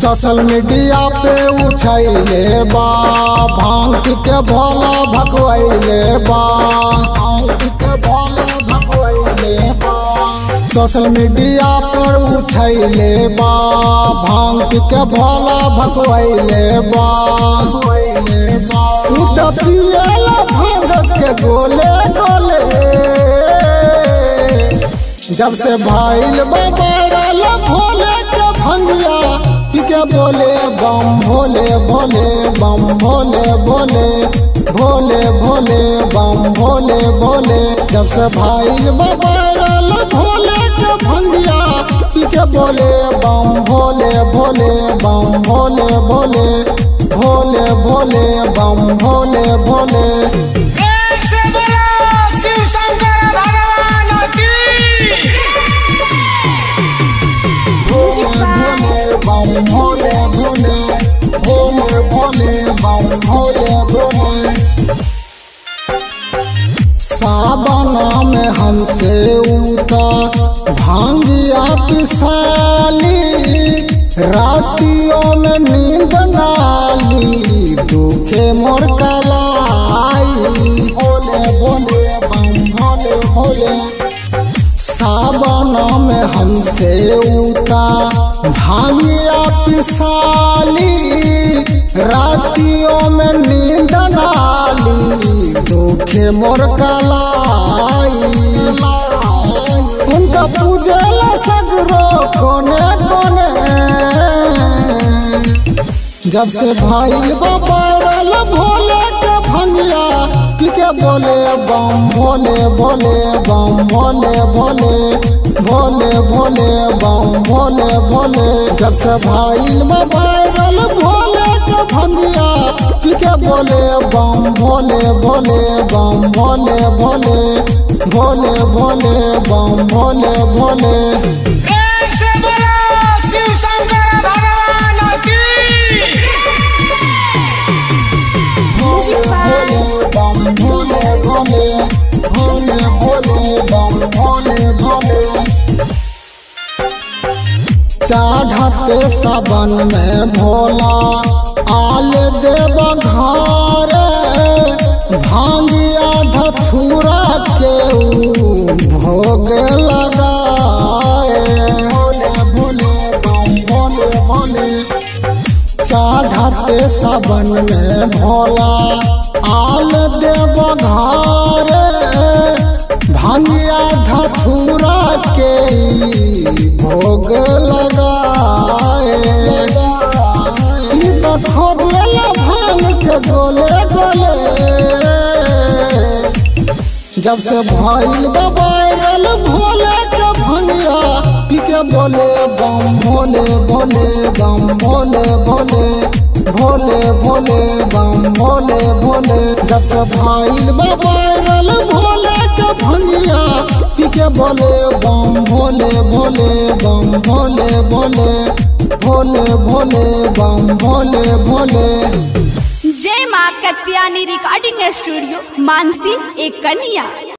social media पे उछैले बा भांग पी के भोला भगवैले बा भांग पी के भोला भगवैले बा सोशल मीडिया पर उछैले बा भांग पी के भोला भगवैले बा भगवैले बा तू तो पियला भांग के गोले गोले जब से भाईल बाबारल भोले के भंगिया पिके बोले बम भोले भोले बम भोले भोले भोले भोले बम भोले भोले जब से भाईल बाबारल भोले के भंगिया पिके बोले बम भोले भोले बम भोले भोले भोले भोले बम भोले भोले एक से बोलो शिव शंकर भगवान की भोले भोले बम भोले भोले भोले भोले बम भोले भोले सावन में हमसे उठा भांगिया पिसाली रातियों में नींद नाली दुखे मोर कलाई भोले भोले बम भोले भोले सावन में हमसे उता भांगिया पिसाली रातियों में नींद नाली दुखे मोर कलाई उनका पूजला सगरो कोने कोने जब से भाई बाबरल भोले के भंगिया पिके बोले बम भोले भोले बम भोले भोले भोले भोले बम भोले भोले जब से भाई बाबरल भोले के भंगिया पिके बोले बम भोले भोले बम भोले भोले भोले भोले बम भोले भोले एक से बोलो शिव शंकर भगवान की भोले भोले बम भोले भोले भोले भोले बम भोले भोले चढ़ते सबन में भोला आल देव घर भांगिया धथुरा के ऊ भोग लगाए भोले भोले बम भोले भोले चढ़ते सबन में भोला आल देव घर भांगिया धथुरा के ई भोग लगाए ई तो खोदला भांग के गोले गोले जब से भइल बबारल भोले के भंगिया पिके बोले बम भोले भोले बम भोले भोले भोले भोले बम भोले भोले जब से भइल बबारल भोले के भंगिया पिके बोले बम भोले भोले बम भोले भोले भोले भोले बम भोले भोले जय माँ कत्यानी रिकॉर्डिंग स्टूडियो मानसी एक कन्या